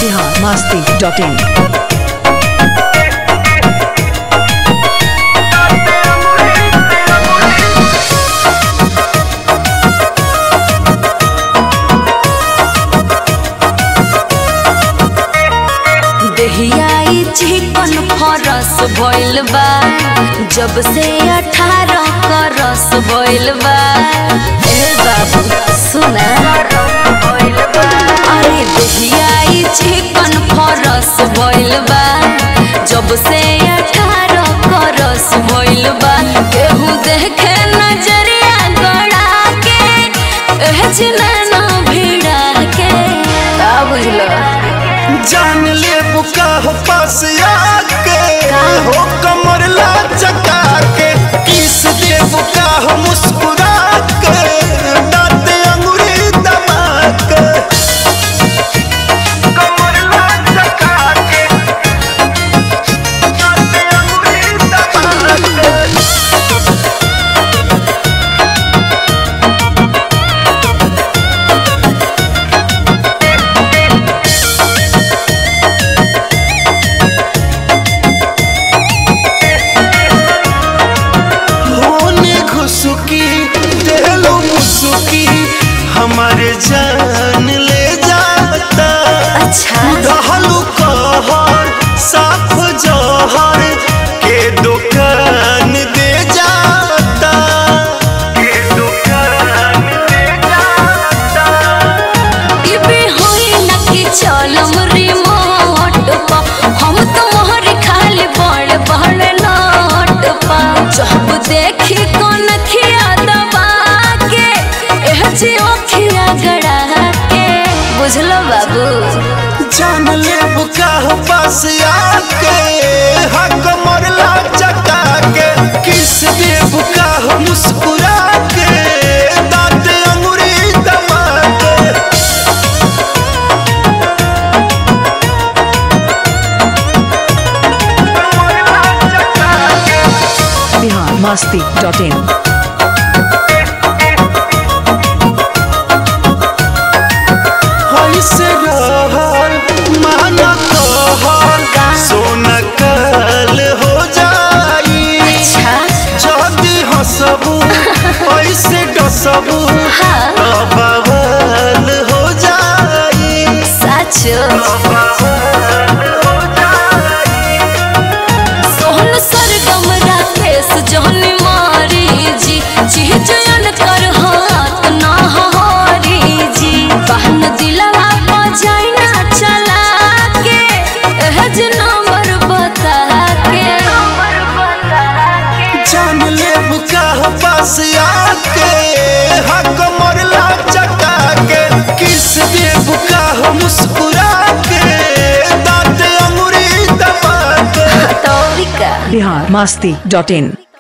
Bihar Masti dot in देहियाई चिकन फरस भइल बा जब से अठारह करस भइल बा ए बाबू सुना अरे देहियाई चिकन फरस भइल बा जब से अठारह करस भइल बा केहू देखे नजरिया गड़ा के एह जिना भिड़ा के का बुझलो जान ले बुका हो पास आके हो कमर ला चका के किस दे बुका हो मुस्कुरा के दांत अंगूरी दबा के कमर ला चका के दांत अंगूरी दबा के होने घुसुकी देलो मुसुकी हमारे जान ले जाता अच्छा दहलू कहर साफ जहर के दुकान दे जाता के दुकान दे जाता इबे होई ना कि चलम रिमोट पा हम तो मोहर खाली बड़ बड़ नोट पा जब देखी कोन खिया दबा के एह जी ओखिया गड़ा के बुझलो बाबू जान ले बुका हो पास आके हक मरला चका के किस दे बुका हो मुस्कुरा के दांत अंगूरी दबा के मरला चका के बिहार मस्ती डॉट इन ऐसे रहल माना कहल सोना कल हो जाई अच्छा जदी हसबू ऐसे डसबू हाँ। बवाल हो जाई सच सोहन सरगम राकेश जहनी मारी जी चिहचयन कर हाथ ना हारी जी बहन दिलवा बजाइना चला के एहज नंबर बता के जान ले बुका हो पास आके हक मरला चका के किस दे बुका हो मुस्कुरा के दांत अंगूरी दबा के तो भी का बिहार मस्ती डॉट इन